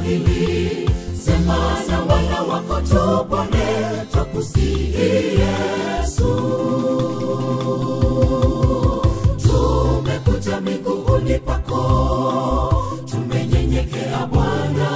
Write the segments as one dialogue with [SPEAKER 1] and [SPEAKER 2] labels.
[SPEAKER 1] hili sema na wana wako tupone twakusihi yesu tumekuja miguuni pako tumenyenyekea bwana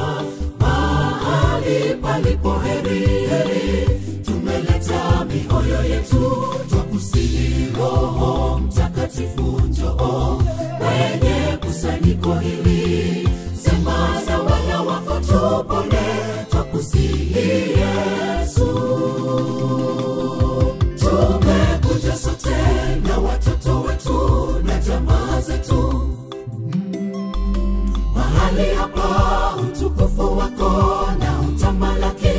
[SPEAKER 1] mahali palipo heri heri tumeleta mioyo yetu twakusihi roho mtakatifu njoo kwenye kusanyiko hili sema na wana wako tupone twakusihi yesu tumekuja sote na watoto wetu na jamaa zetu mahali hapa utukufu wako na utamalaki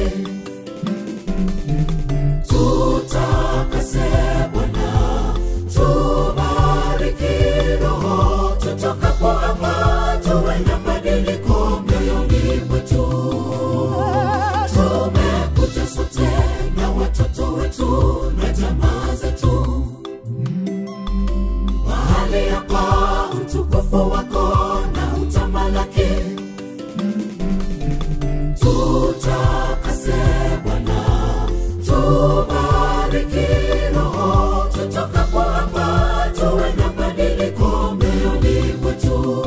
[SPEAKER 1] tutakase bwana tubariki roho tutokapo hapa tuwe na badiliko mioyoni mwetu tumekuja sote na watoto wetu na jamaa zetu mahali hapa utukufu wako na utamalaki tutakase bwana tubariki roho tutokapo hapa tuwe na badiliko mioyoni mwetu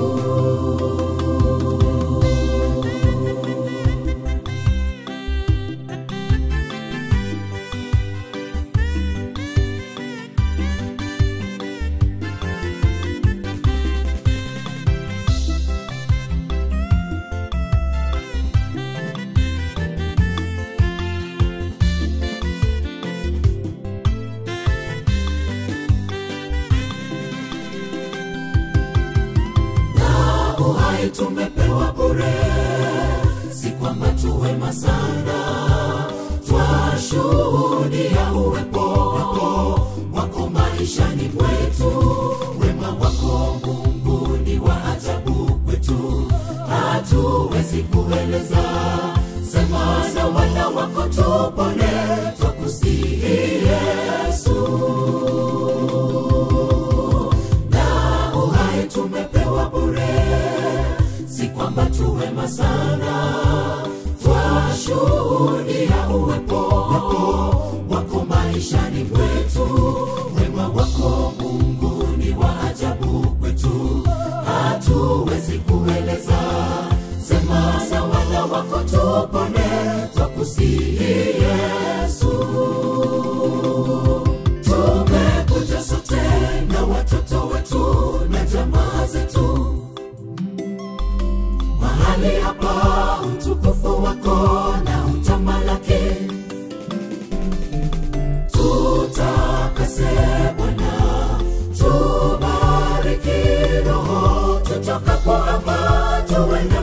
[SPEAKER 1] na uhai tumepewa bure si kwamba tuwema sana twashuhudia uwepo wako wako maishani mwetu wema wako mungu ni wa ajabu kwetu hatuwezi kueleza sema na wana wako tupone twakusihi yesu na uhai tumepewa bure si kwamba tuwema sana twashuhudia uwepo wako wako maishani mwetu wema wako mungu ni wa ajabu kwetu hatuwezi kueleza sema na wana wako tupone twakusihi yesu tumekuja sote na watoto wetu na jamaa zetu mahali hapa utukufu wako na utamalaki tutakase bwana tubariki roho tutokapo hapa tuwe na